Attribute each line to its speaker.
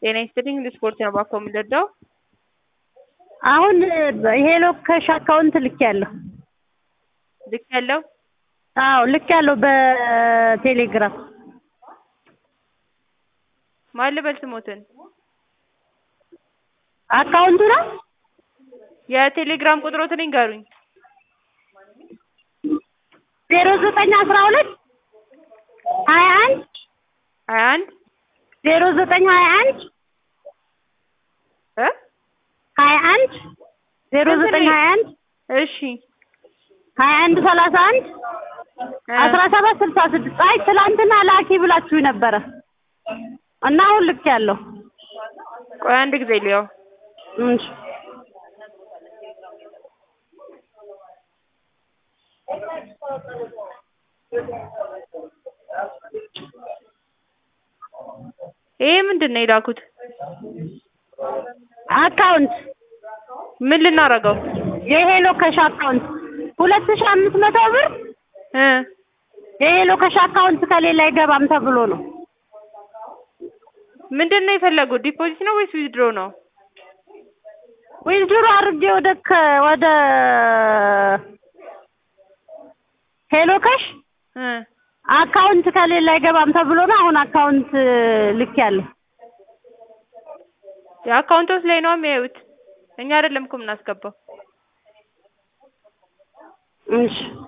Speaker 1: ጤና ይስጥልኝ ለስፖርት ነው ባኮ የምንረዳው?
Speaker 2: አሁን ሄሎ ካሽ አካውንት ልኬያለሁ።
Speaker 1: ልክ ያለው
Speaker 2: አዎ ልኬያለሁ በቴሌግራም
Speaker 1: ማን ልበል ስሞትን?
Speaker 2: አካውንቱ ነው
Speaker 1: የቴሌግራም ቁጥሮትን ይንገሩኝ።
Speaker 2: ዜሮ ዘጠኝ አስራ ሁለት ሀያ አንድ
Speaker 1: ሀያ አንድ
Speaker 2: ዜሮ ዘጠኝ ሀያ አንድ
Speaker 1: እ
Speaker 2: ሀያ አንድ ዜሮ ዘጠኝ ሀያ አንድ
Speaker 1: እሺ
Speaker 2: ሀያ አንድ ሰላሳ አንድ አስራ ሰባት ስልሳ ስድስት አይ ትላንትና ላኪ ብላችሁ ነበረ እና አሁን ልኬያለሁ።
Speaker 1: ቆይ አንድ ጊዜ ልየው።
Speaker 2: እሺ
Speaker 1: ይሄ ምንድን ነው የላኩት?
Speaker 2: አካውንት
Speaker 1: ምን ልናረገው?
Speaker 2: የሄሎ ካሽ አካውንት ሁለት ሺህ አምስት መቶ ብር
Speaker 1: እ
Speaker 2: የሄሎ ካሽ አካውንት ከሌላ አይገባም ተብሎ ነው።
Speaker 1: ምንድን ነው የፈለጉት? ዲፖዚት ነው ወይስ ዊዝድሮ ነው?
Speaker 2: ዊዝድሮ አድርጌ ወደ ከ- ወደ ሄሎ ካሽ
Speaker 1: እ
Speaker 2: አካውንት ከሌላ አይገባም ተብሎ ነው። አሁን አካውንት ልኬያለሁ።
Speaker 1: የአካውንቶች ላይ ነው የሚያዩት። እኛ አይደለም እኮ የምናስገባው።
Speaker 2: እሺ